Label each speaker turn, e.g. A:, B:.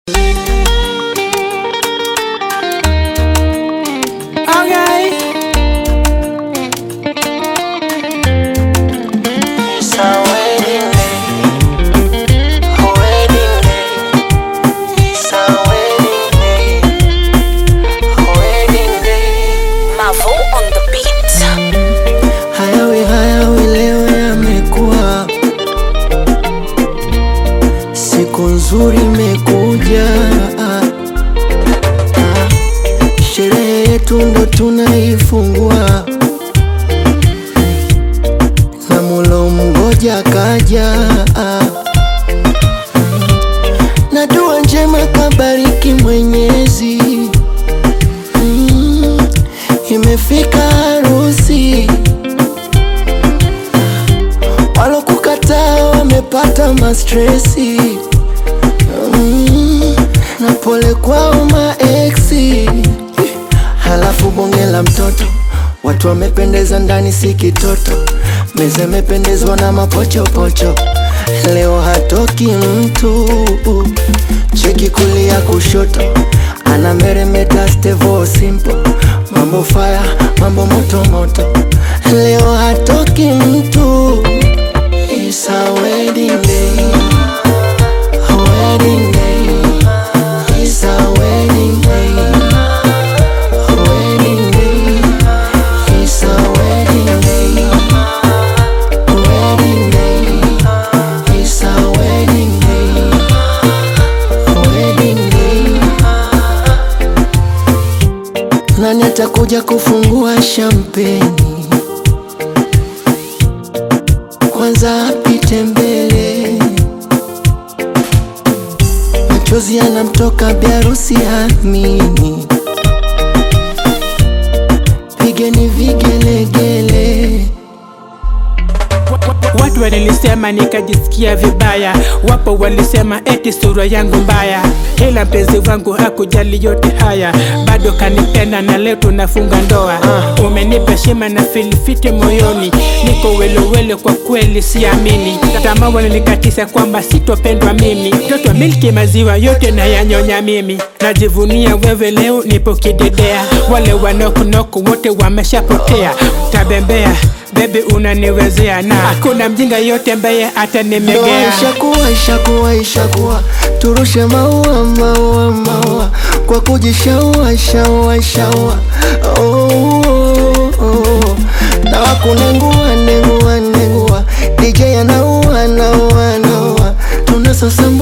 A: tunaifungua na mulo mgoja kaja na dua njema kabariki Mwenyezi mm, imefika harusi walokukataa wamepata mastresi mm, na pole kwao maeksi halafu bonge la mtoto watu wamependeza ndani si kitoto meza imependezwa na mapochopocho leo hatoki mtu cheki kulia kushoto ana meremeta stevo simple mambo faya mambo moto moto leo hatoki mtu It's a wedding day a wedding day It's a wedding day a wedding day It's a wedding day a wedding day It's a wedding day a wedding day Nani atakuja kufungua shampeni? Kwanza apite mbele, machozi yanamtoka biarusi amini, pigeni vigelegele.
B: Watu walinisema nikajisikia vibaya, wapo walisema eti sura yangu mbaya, ila mpenzi wangu hakujali yote haya, bado kanipenda na leo tunafunga ndoa. Umenipa shima na filifiti moyoni, niko welewele, kwa kweli siamini. Tamaa walinikatisa kwamba sitopendwa mimi, mtoto milki maziwa yote na yanyonya mimi, najivunia wewe leo nipo kidedea, wale wanokunoko wote wameshapotea, tabembea Baby unaniwezea na hakuna mjinga yote ambaye
A: Ndoa
B: atanimegea.
A: ishakuwa ishakuwa ishakuwa, turushe maua maua maua kwa kujishaua shaua shaua. Oh, oh, oh. na wakunengua nengua nengua, DJ anaua anaua anaua, tunasasa